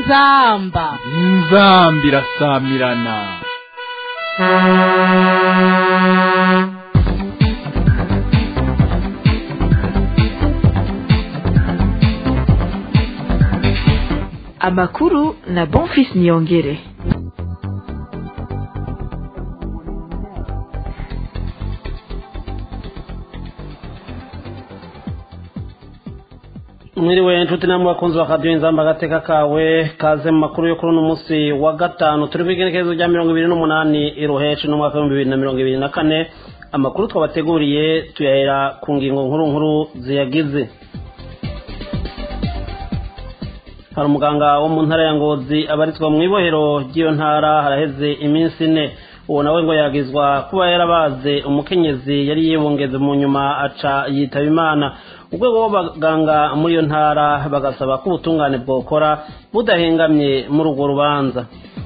inzamba inzamba irasamirana amakuru na bonfis niyongere mwiriwe nshuti namwe bakunzi ba radiyo inzamba agateka kawe kaze mu makuru yo kuri uno munsi wa gatanu turi ku igenekerezo rya mirongo ibiri n'umunani iruheshi n'umwaka w'ibihumbi bibiri na mirongo ibiri na kane amakuru twabateguriye tuyahera ku ngingo nkuru nkuru ziyagize hari umuganga wo mu ntara ya ngozi abarizwa mu ibohero ry'iyo ntara haraheze iminsi ine uwo nawe ngo yagizwa kuba yarabaze umukenyezi yari yibungeze mu nyuma aca yitaba imana urwego rw'abaganga muri iyo ntara bagasaba ko ubutungane bwokora budahengamye muri urwo rubanza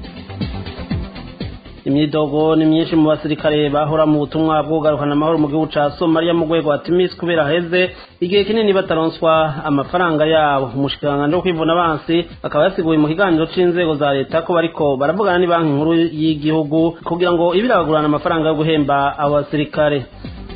imyidogo ni myinshi mu basirikare bahora mu butumwa bwo kugarukana amahoro mu gihugu ca somaliya mu rwego wa timisi kubera heze igihe kinini bataronswa amafaranga yabo umushikiranganji wo kwivuna abansi akaba yasiguye mu kiganiro c'inzego za leta ko bariko baravugana ni banki nkuru y'igihugu kugira ngo ibirabagurana amafaranga yo guhemba abo basirikare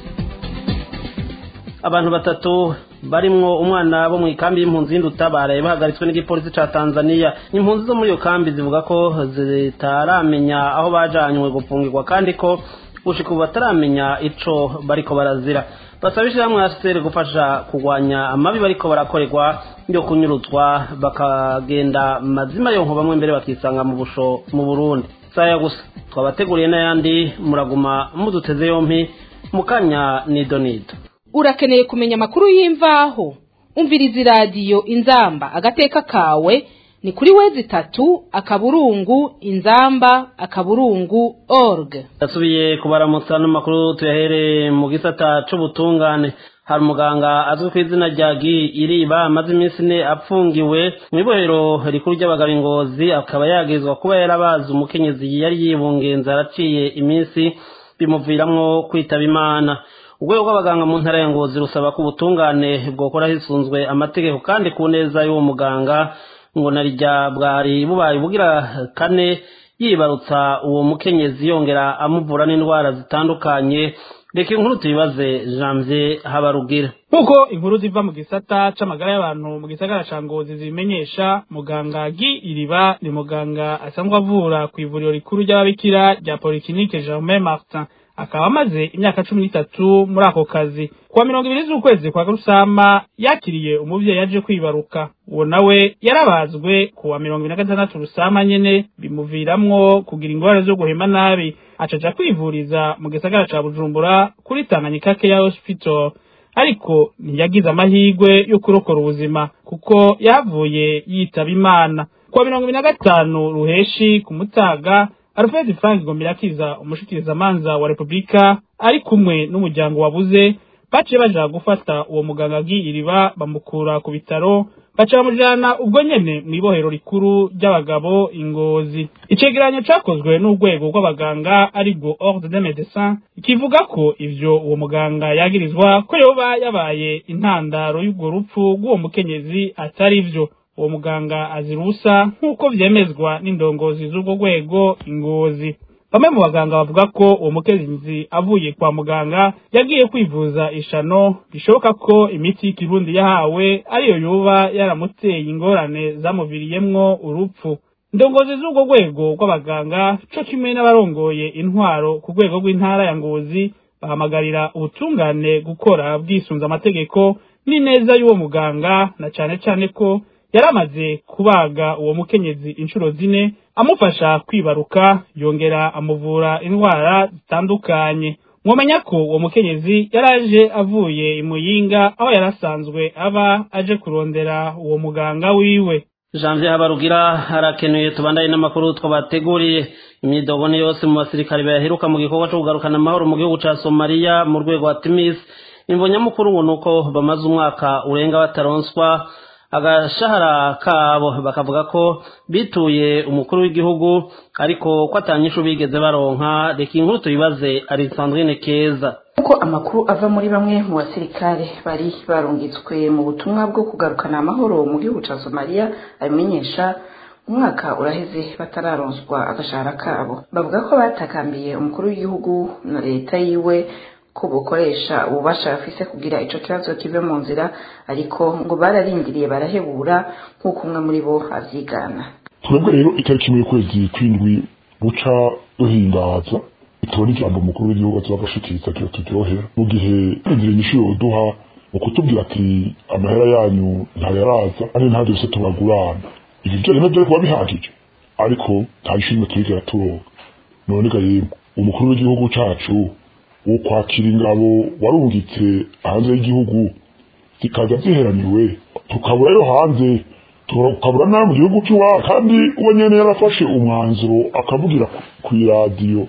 abantu batatu barimwo umwana bo mu ikambi y'impunzi y'indutabara bahagaritswe n'igipolisi ca tanzania impunzi zo muri iyo kambi zivuga ko zitaramenya aho bajanywe gupfungirwa kandi ko gushika ubu bataramenya ico bariko barazira basaba ishirahamwe asiteri gufasha kurwanya amabi bariko barakorerwa yo kunyuruzwa bakagenda mazima yonko bamwe mbere bakisanga mu busho mu burundi saya gusa twabateguriye n'ayandi muraguma muduteze yompi mukanya nido nido urakeneye kumenya amakuru y'imvaho umviriza iradiyo inzamba agateka kawe ni kuri wezi itatu akaburungu inzamba akaburungu org yasubiye kubaramutsa n'amakuru tuyahereye mu gisata c'ubutungane hari umuganga azwi ku izina rya gi iriba amaze iminsi ine apfungiwe mu ibohero rikuru ry'abagabo ingozi akaba yagizwa kuba yarabazi umukenyezi yari yibungenze araciye iminsi bimuviramwo kwitaba imana urwego rw'abaganga mu ntara ya ngozi rusaba ko ubutungane bwokora hisunzwe amategeko kandi ku neza y'uwo muganga ngo na rya bwari bubaye bugira kane yibarutsa uwo mukenyezi yongera amuvura n'indwara zitandukanye reka inkuru tuyibaze janvier habarugira nk'uko inkuru ziva mu gisata c'amagara y'abantu mu gisagara ca ngozi zibimenyesha muganga gi iriba ni muganga asanzwe avura ku ivuriro rikuru ry'ababikira rya polikinike germain martin akaba amaze imyaka cumi n'itatu muri ako kazi kuwa mirongo ibiri z'ukwezi kwa rusama yakiriye umuvyeyi yaje kwibaruka uwo nawe yarabazwe kuwa mirongo ibiri na gatandatu rusama nyene bimuviramwo kugira ingorane zo guhema nabi acaja kwivuriza mu gisagara ca bujumbura kuri tanganyika keya hospital ariko ntiyagize amahirwe yo kurokora ubuzima kuko yahavuye yitaba imana kuwa mirongo ibiri na gatanu ruheshi ku mutaga alfred frank gomirakiza umushikirizamanza wa repubulika ari kumwe n'umuryango wabuze baciye baja gufata uwo muganga iriba bamukura ku bitaro baca bamujana ubwo nyene mw'ibohero rikuru ry'abagabo ingozi icegeranyo cakozwe n'urwego rw'abaganga aribwo ordre de médecin kivuga ko ivyo uwo muganga yagirizwa ko yoba yabaye intandaro y'urwo rupfu rw'uwo mukenyezi atari vyo uwo muganga azirusa nk'uko vyemezwa n'indongozi z'urwo rwego ingozi bamwe mu baganga bavuga ko uwo mukenyezi avuye kwa muganga yagiye kwivuza ishano bishoboka ko imiti y'ikirundi yahawe ariyo yoba yaramuteye ingorane zamuviriyemwo urupfu indongozi z'urwo rwego rw'abaganga co kimwe n'abarongoye intwaro ku rwego rw'intara ya ngozi bahamagarira ubutungane gukora bwisunze amategeko n'ineza y'uwo muganga na cane cane ko yaramaze kubaga uwo mukenyezi inshuro zine amufasha kwibaruka yongera amuvura indwara zitandukanye mwomenya ko uwo mukenyezi yaraje avuye imuyinga aho yarasanzwe aba aje kurondera uwo muganga wiwe janvier habarugira harakenuye tubandanye n'amakuru twabateguriye imyidogo ni yose mu basirikare baheruka mu gikorwa co kugarukana amahoro mu gihugu ca somaliya mu rwego wa timis imvo nyamukuru ngo nuko bamaze umwaka urenga bataronswa agashahara kabo bakavuga ko bituye umukuru w'igihugu ariko ko atanyishu bigeze baronka reka inkuru tuyibaze Alexandrine Keza uko amakuru ava muri bamwe mu basirikare bari barungitswe mu butumwa bwo kugarukana amahoro mu gihugu cya somaliya abimenyesha umwaka uraheze batararonswa agashahara kabo bavuga ko batakambiye umukuru w'igihugu na leta yiwe ko bukoresha ububasha bafise kugira ico kibazo kive mu nzira ariko ngo bararindiriye barahebura nk'uko umwe muri bo avyigana twebwe rero itariki imwe y'ukwezi kw'indwi buca duhimbaza tubona ijambo umukuru w'igihugu azoba agashikiriza kiba turyohera mu gihe turindira inyishu yoduha mu kutubwira ati amahera yanyu ntayaraza kandi nta byose tubagurana ivyo vyo rero kuba bihagije ariko nta ishimwe turigera turonka none ga yemwe umukuru w'igihugu cacu wo kwakira ingabo warungitse hanze y'igihugu zikaza ziheraniwe tukabura yo hanze tukabura nawe mu gihugu cy'iwacu kandi uwo nyene yarafashe umwanzuro akavugira ku iradiyo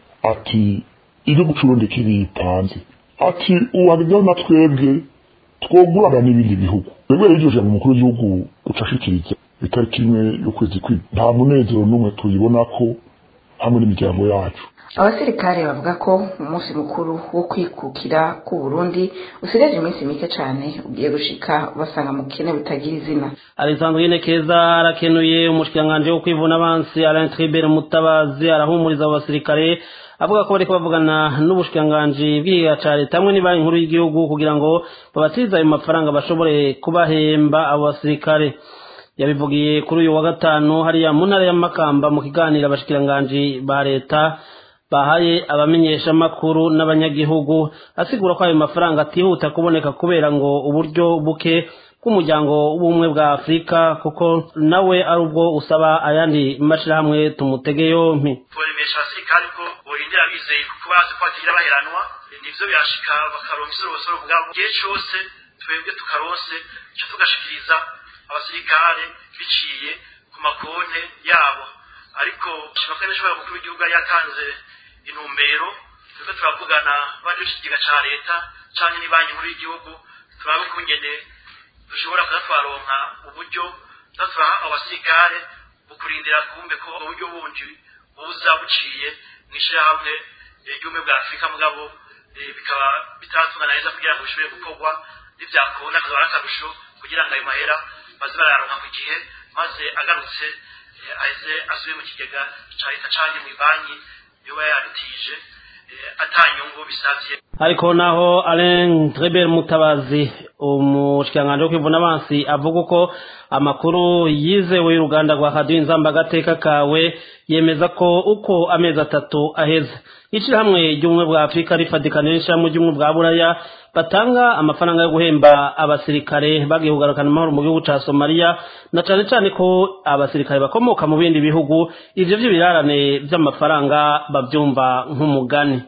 ati igihugu c'urundi kiripanze ati uwagezeho na twebwe twogurana n'ibindi bihugu twebwe rero iryo jambo umukuru w'igihugu uca ashikiriza itariki imwe y'ukwezi kw'indwi nta munezero n'umwe tuyibona ko hamwe n'imiryango yacu abasirikare bavuga ko umunsi mukuru wo kwikukira ku Burundi usigaje iminsi mike cyane ugiye gushika basanga mu kene butagira izina Alexandrine Keza arakenuye umushikiranganje wo kwivuna abansi Alain Tribert Mutabazi arahumuriza abo basirikare avuga ko bariko bavugana n'ubushikiranganje bw'igihugu ca leta hamwe n'ibanki nkuru y'igihugu kugira ngo babatize ayo mafaranga bashobore kubahemba abo basirikare yabivugiye kuri uyu wa gatanu hariya mu ntara ya Makamba mu kiganiro abashikiranganji ba leta bahaye abamenyeshamakuru n'abanyagihugu asigura ko ayo mafaranga atihuta kuboneka kubera ngo uburyo buke bw'umuryango w'ubumwe bwa afurika kuko nawe ari ubwo usaba ayandi mashyirahamwe tumutege yompi tubaremesha abasirikari ko borindira bizeye kuko bazi ko batagira baheranwa nivyo birashika bakaronka isorosoro bwabo igihe cose twebwe tukarose ico tugashikiriza abasirikare biciye ku makonte yabo ariko shima ko nishobora mukuru w'igihugu yari yatanze intumbero turiko turavugana baje ikigega ca leta canke n'ibanki nkuru y'igihugu turabe kungene dushobora kuza twaronka uburyo tuza turaha abasirikare bukurindira kumbe ko uburyo bundi buza buciye mw'ishirahamwe ry'ubumwe bwa afurika mugabo bikaba bitaratungana neza kugira ngo bishobore gukorwa n'ivyakunda akazaba ari akarusho kugira ngo ayo mahera baze barayaronka ku gihe maze agarutse aheze asubiye mu kigega ca leta canke mw'ibanki yoba yarutije atanyungu bisavye ariko naho Alain Tribert Mutabazi umushikiranganje wo kwivuna abansi avuga uko amakuru yizewe y'uruganda rwa Radio Inzamba agateka kawe yemeza ko uko amezi atatu aheze ishirahamwe ry'ubumwe bwa Afurika rifadikanira n'ishirahamwe ry'ubumwe bwa Buraya batanga amafaranga yo guhemba abasirikare bagiye kugarukana amahoro mu gihugu ca Somalia na cane cane ko abasirikare bakomoka mu bindi bihugu ivyo vy'ibirarane vy'amafaranga bavyumva nk'umugani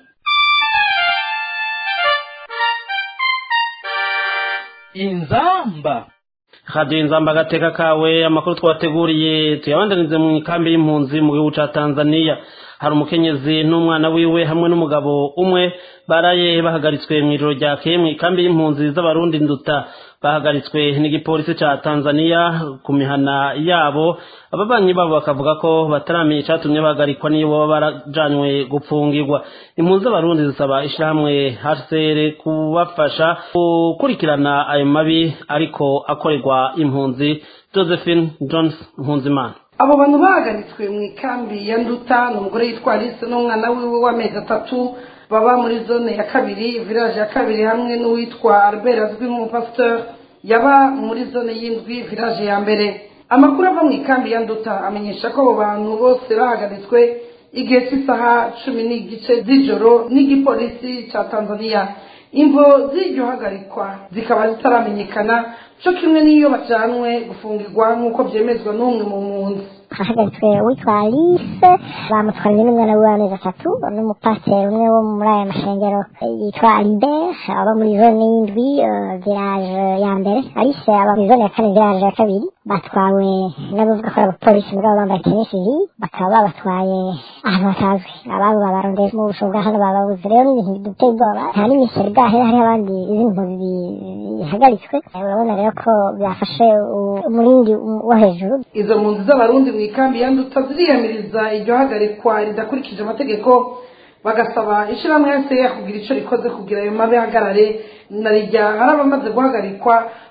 inzamba Radio Inzamba agateka kawe amakuru twateguriye tuyabandanize mu ikambi y'impunzi mu gihugu ca Tanzania hari umukenyezi n'umwana wiwe hamwe n'umugabo umwe baraye bahagaritswe mu ijoro ryakeye mu ikambi y'impunzi z'abarundi nduta bahagaritswe n'igipolisi ca Tanzania ku mihana yabo ababanyi babo bakavuga ko bataramenya icatumye bahagarikwa niyo baba barajanywe gupfungirwa impunzi z'abarundi zisaba ishirahamwe HCR kubafasha gukurikirana ayo mabi ariko akorerwa impunzi Josephine Jones Mpunzimana abo bantu bahagaritswe mu ikambi ya nduta ni umugore yitwa alice n'umwana wiwe w'amezi atatu baba muri zone ya kabiri village ya kabiri hamwe n'uwitwa albert azwi nk'umupasiteur yaba muri zone y'indwi village ya mbere amakuru ava mu ikambi ya nduta amenyesha ko abo bantu bose bahagaritswe igihe cy'isaha cumi n'igice z'ijoro n'igipolisi cya tanzania imvo z'iryo hagarikwa zikaba zitaramenyekana cyo kimwe n'iyo bajyanwe gufungirwa nk'uko byemezwa n'umwe mu mpunzi hahagaritswe uwitwa alice bamutwariye n'umwana we w'amezi atatu n'umupasiteri umwe wo muri aya mashengero yitwa albert aba muri zone y'indwi village ya mbere alice aba muri zone ya kane village ya kabiri batwawe n'abavuga ko ari abapolisi muri abo bambaye tenisizi bakaba babatwaye ahantu hatazwi ababo babarondeye mu busho bwa hano bababuze rero n'ibintu biduteye ubwoba nta n'imisoro bwahera hariho abandi izindi mpunzi bihagaritswe urabona rero ko byafashe umurindi wo hejuru izo mpunzi z'abarundi mu ikambi ya nduta ziriyamiriza iryo hagarikwa ridakurikije amategeko bagasaba ishyirahamwe ya seya kugira icyo rikoze kugira ayo mabi ahagarare na rijya hari abamaze guhagarikwa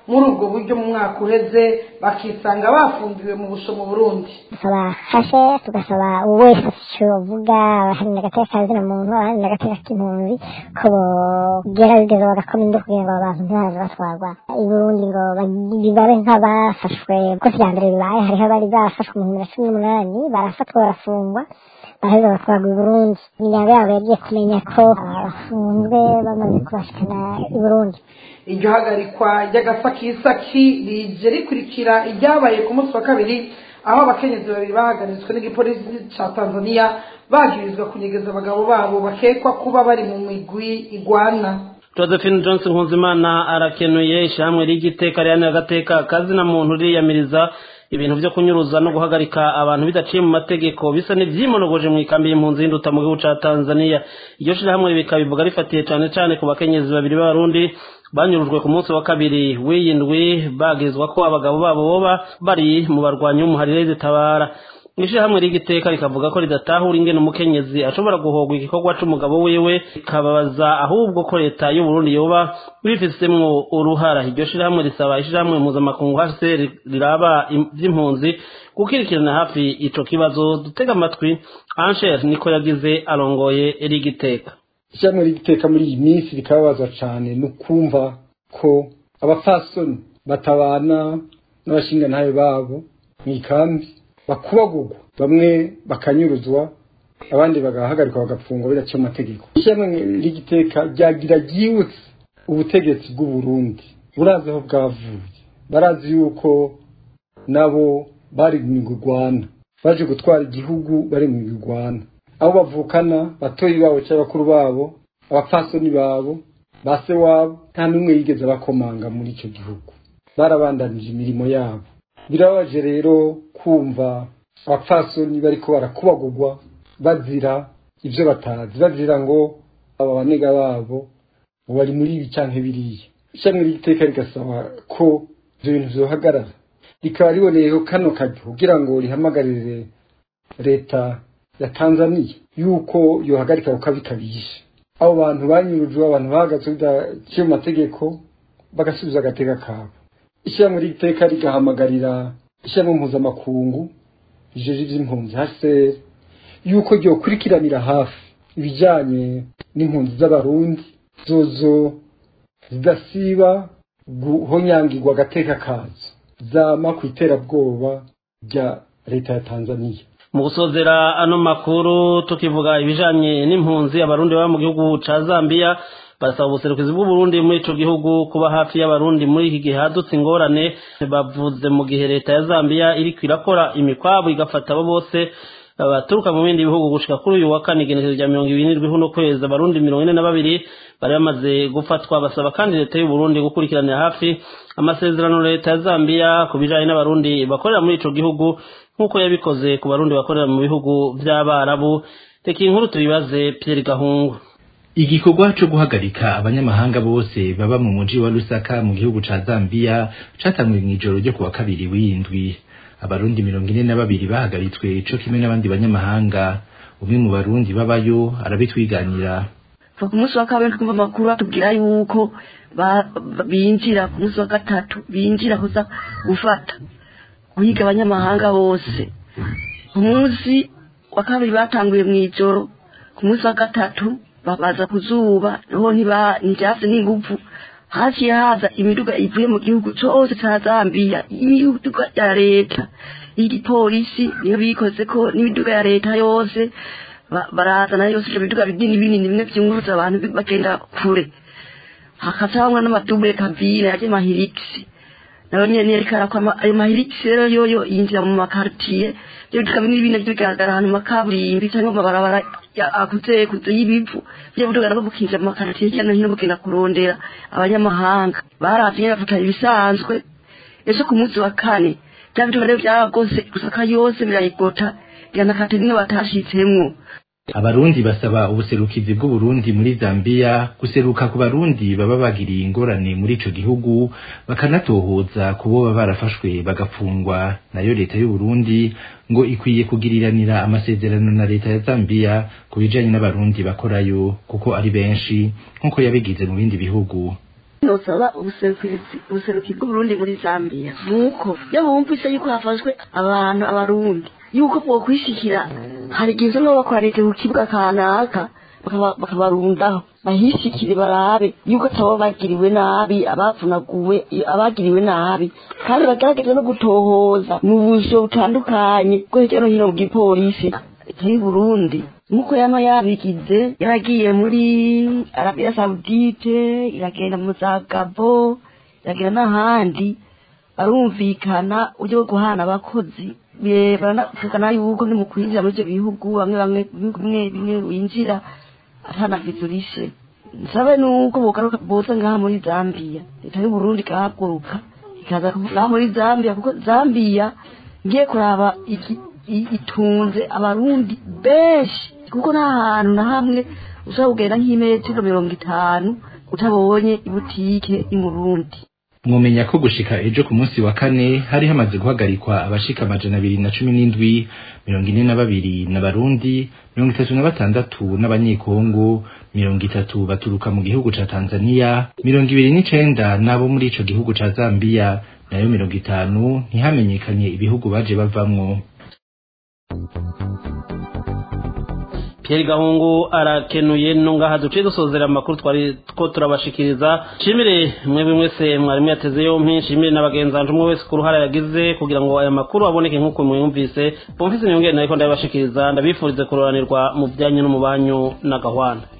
muri ubwo buryo mu mwaka uheze bakisanga bafungiwe mu busho mu burundi dusaba hashe tugasaba wese icyo bavuga abaharanira agateka ka zina muntu abaharanira agateka k'impunzi ko bogerageza bagakoma indi kugira ngo abantu ntibaze batwarwa i burundi ngo bibabe nk'abafashwe kuko vya mbere bibaye hariho abari bafashwe mu bihumbi na cumi n'umunani barafatwa barafungwa baraheza batwarwa i burundi imiryango yabo yagiye kumenya ko bafunzwe bamaze kubashikana i burundi iryo hagarikwa ry'agasakisaki rije rikurikira iryabaye ku munsi wa kabiri aho abakenyezi babiri bahagaritswe n'igipolisi ca tanzania bagirizwa kunyegeza abagabo babo bakekwa kuba bari mu migwi igwana josephine johnson nkuzimana arakenuye ishyirahamwe ry'igiteka rihanira agateka kazina muntu riyamiriza ibintu byo kunyuruza no guhagarika abantu bidaciye mu mategeko bisa n'ibyimonogoje mu ikambi y'impunzi y'induta mu gihugu ca tanzania iryo shirahamwe bikabivuga rifatiye cane cane ku bakenyezi babiri b'abarundi banyurujwe ku munsi wa kabiri w'iyindwi bagizwa ko abagabo babo boba bari mu barwanyi b'umuharire zitabara ishirahamwe ry'igiteka rikavuga ko ridatahura ingene umukenyezi ashobora guhogwa igikorwa c'umugabo wiwe ikababaza ahubwo ko leta y'uburundi yoba bifisemwo uruhara iryo shirahamwe risaba ishirahamwe mpuzamakungu hcr riraba vy'impunzi gukurikirana hafi ico kibazo dutega amatwi ansher niko yagize arongoye rigiteka ishyirahamwe ry'igiteka muri iyi minsi rikababaza cane no kumva ko abapfasoni batabana n'abashingantahe babo mw'ikambi bakubagurwa bamwe bakanyuruzwa abandi bagahagarikwa bagapfungwa bidaciye amategeko ishyirahamwe ry'igiteka ryagira ryibutse ubutegetsi bw'uburundi burazi aho bwavuye barazi yuko nabo bari mu migurwana baje gutwara igihugu bari mu migurwana abo bavukana batoyi babo cyangwa bakuru babo abapfasoni babo ba se wabo nta n'umwe yigeze bakomanga muri icyo gihugu barabandanije imirimo yabo birababaje rero kumva abapfasoni bariko barakubagurwa bazira ibyo batazi bazira ngo aba banega babo ngo bari muri ibi canke biriya ishami ry'iteka rigasaba ko ibyo bintu vyohagarara rikaba riboneyeho kano karyo kugira ngo rihamagarire leta ya tanzaniya yuko yohagarika kuko bikabije abo bantu banyurujwe abantu bahagaze bidaciye mu mategeko bagasubiza agateka kabo ishyirahamwe ry'iteka rigahamagarira ishyirahamwe mpuzamakungu rijeje iby'impunzi hcr yuko ryokurikiranira hafi ibijyanye n'impunzi z'abarundi zozo zidasiba guhonyangirwa agateka kazo zama ku iterabwoba rya leta ya tanzaniya mu gusozera ano makuru tukivuga ibijanye n'impunzi abarundi baba mu gihugu ca zambia barasaba ubuserukizi bw'uburundi muri ico gihugu kuba hafi y'abarundi muri iki gihe hadutse ingorane bavuze mu gihe leta ya zambia iriko irakora imikwabo igafata abo bose baturuka mu bindi bihugu gushika kuri uyu wa kane igenekerezo rya mirongo ibiri n'indwi huno kwezi abarundi mirongo ine na babiri bari bamaze gufatwa basaba kandi leta y'uburundi gukurikiranira hafi amasezerano leta ya zambia ku bijanye n'abarundi bakorera muri ico gihugu nk'uko yabikoze ku barundi bakorera mu bihugu vy'abarabu reka inkuru tubibaze pierre gahungu igikorwa co guhagarika abanyamahanga bose baba mu muji wa lusaka mu gihugu ca zambia catanguye mw'ijoro ryo kuwa kabiri w'indwi abarundi mirongo ine na babiri bahagaritswe co kimwe n'abandi banyamahanga umwe mu barundi babayo arabitwiganira ku munsi wa kabiri twumva amakuru atubwira yuko binjira ku munsi wa gatatu binjira kuza gufata guhiga abanyamahanga bose ku munsi wa kabiri batanguye mu ijoro ku munsi wa gatatu babaza ku zuba niho ntibyase n'ingufu haciye haza imiduga ivuye mu gihugu cyose cya zambia imiduga ya leta y'igipolisi niyo bikoze ko n'imiduga ya leta yose barazana yose ibyo biduga binini binini bimwe byunguruza abantu bagenda kure hakazamwa n'amadubure kabine yaje mahirikisi nayo nyene yerekana ko ayo mahirikisi rero yoyo yinjira mu makartiye ibyo biduga binini binini bigaragara ahantu mu makaburimbi cyangwa mu mabarabara akuze kuze y'ibivu byo buduga nabwo bukinjira mu makartiye hirya no hino bugenda kurondera abanyamahanga baravye bafata ibisanzwe ejo ku munsi wa kane bya biduga rero byaragose gusaka yose birayigota yanakate nimwe batashitsemwo abarundi basaba ubuserukizi bw'uburundi muri zambia guseruka ku barundi baba bagiriye ingorane muri ico gihugu bakanatohoza ku bo baba barafashwe bagafungwa nayo leta y'uburundi ngo ikwiye kugiriranira amasezerano na leta ya zambia ku bijanye n'abarundi bakorayo kuko ari benshi nk'uko yabigize mu bindi bihugu nosaba ubuserukizi ubuseruki bw'uburundi muri zambia nuko iyo bumvise yuko hafashwe abantu abarundi yuko bokwishikira hari igihe usanga bakoranije ku kibuga kanaka bakaba- bakabarundaho bahishikire barabe yuko atabo bagiriwe nabi abavunaguwe abagiriwe nabi kandi bagerageze no gutohoza mu bujo butandukanye bwo hirya no hino mu gipolisi leta y'u burundi nk'uko yama yabigize yaragiye muri arabiya sawudite iragenda mu za gabo iragenda n'ahandi barumvikana uburyo bwo guhana abakozi Be- baranavugana yuko ni mu kwinjira muri ibyo bihugu bamwe bamwe ibihugu bimwe bimwe winjira atanavizurishe nsabe nuko bogaruka boza ngaha muri zambia leta y'u burundi ikahaguruka ikaza ngaha muri zambia kuko zambia ngiye kuraba iki- i- itunze abarundi benshi kuko nta hantu na hamwe ushobora kugenda nk'imetero mirongo itanu utabonye ibutike y'umurundi mwomenya ko gushika ejo ku munsi wa kane hari hamaze guhagarikwa abashika amajana abiri na cumi n'indwi mirongo ine na babiri n'abarundi mirongo itatu na batandatu n'abanyekongo mirongo itatu baturuka mu gihugu ca tanzania mirongo ibiri n'icenda n'abo muri ico gihugu ca zambiya nayo mirongo itanu ntihamenyekanye ibihugu baje bavamwo Pierre Gahungu arakenuye nungaha duciye dusozera amakuru twari two turabashikiriza nshimire mwebwe mwese mwarimu yateze yompi nshimire na bagenzanje umwe wese ku ruhara yagize kugira ngo aya makuru aboneke nk'uko mwumvise bumvise niyongere nariko ndabibashikiriza ndabifurize kuroranirwa mu byanyu no mu banyu na gahwana